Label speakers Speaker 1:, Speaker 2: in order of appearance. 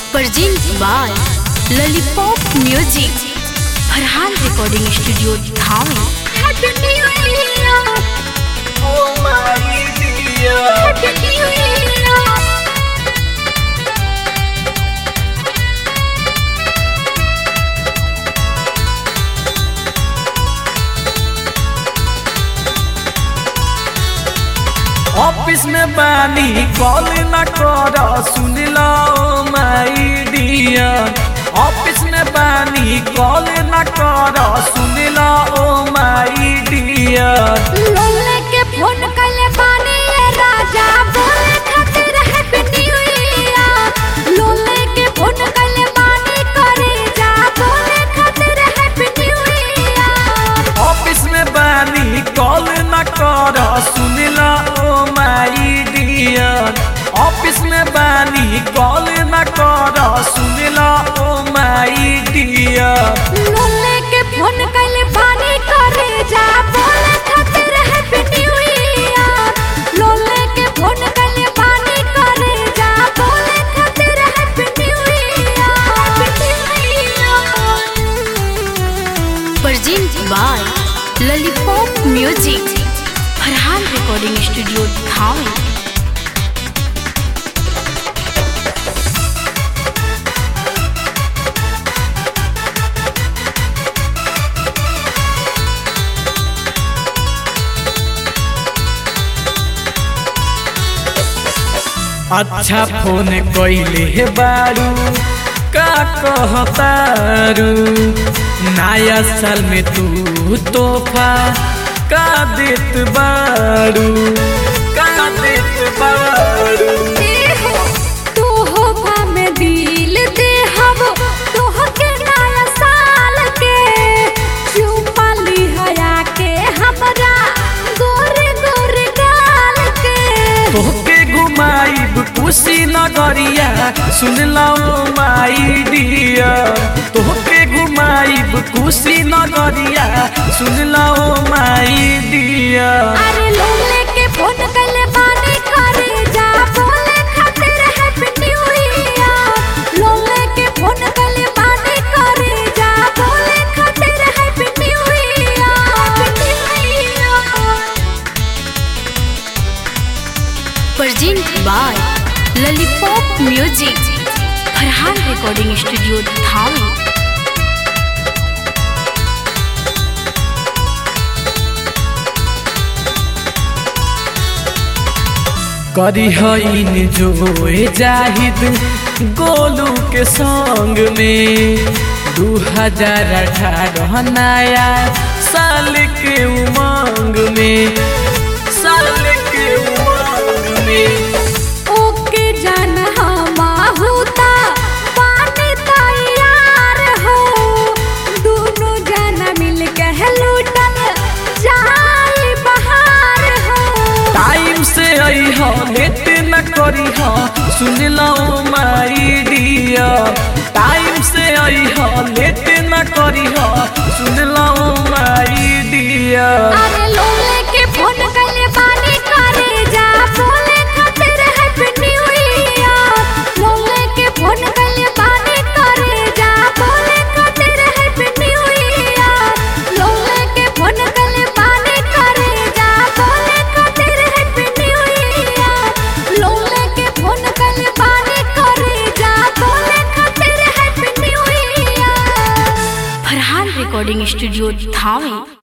Speaker 1: Presents by Lollipop Music. Farhan Recording Studio, Dhami. Happy New Year!
Speaker 2: Oh my dear.
Speaker 1: Happy New Year!
Speaker 2: Office में बानी call न कर सुन लो my dear office में बानी call न कर सुन लो माई डियर
Speaker 1: लोले के फोन कइले बानी ये राजा बोले खातिर हैप्पी न्यू ईयर लोले के फोन कइले बानी करे जा बोले खातिर हैप्पी न्यू ईयर
Speaker 2: ऑफिस में बानी कॉल न कर सुन लो माई डियर ऑफिस में बानी कॉल न कर सुन लो माई डियर
Speaker 1: लोले के फोन कइले बानी करे जा बोले खातिर हैप्पी न्यू ईयर लोले के फोन कइले बानी करे जा बोले खातिर happy new year Presents by Lollipop Music. Farhan Recording Studio, Dhami.
Speaker 2: अच्छा फोन कइले हे बारू का कहतारू नया साल में तू तोहफा का देत बारू का देत बारू
Speaker 1: तोहफा में दिल देहब तोहके नया साल के चुपा लिहया के हमरा गोरे गोरे गाल के
Speaker 2: तोहके घुमाइब खुशी नगरिया सुन लो माई डियर तोहके घुमाइब खुशी नगरिया सुन लो माई डियर
Speaker 1: अरे लोले के फोन कइले बानी करे जा बोले खातिर हैप्पी न्यू ईयर लोले के फोन कइले बानी करे जा बोले खातिर happy new year Present by Lollipop Music. Farhan Recording Studio, Dhami.
Speaker 2: करी हईन जोए जाहिद गोलू के संग में दू हजार अठारह नया साल के उमंग में साल के उमंग में
Speaker 1: ओके जान हमा होता पानी तैयार हो दोनों जना मिल के लूटल जाई बहार हो
Speaker 2: टाइम से आई हो लेट न करी हो सुन लो माई डियर टाइम से आई हो लेट न करी हो सुन लो माई डियर
Speaker 1: अरे लोले के फोन कइले बानी करे जा बोले खातिर हैप्पी न्यू ईयर लोले के फोन कइले बानी करे जा बोले खातिर हैप्पी न्यू ईयर लोले के फोन कइले बानी करे जा बोले खातिर हैप्पी न्यू ईयर लोले के फोन कइले बानी करे जा बोले खातिर happy new year Farhan recording studio Dhami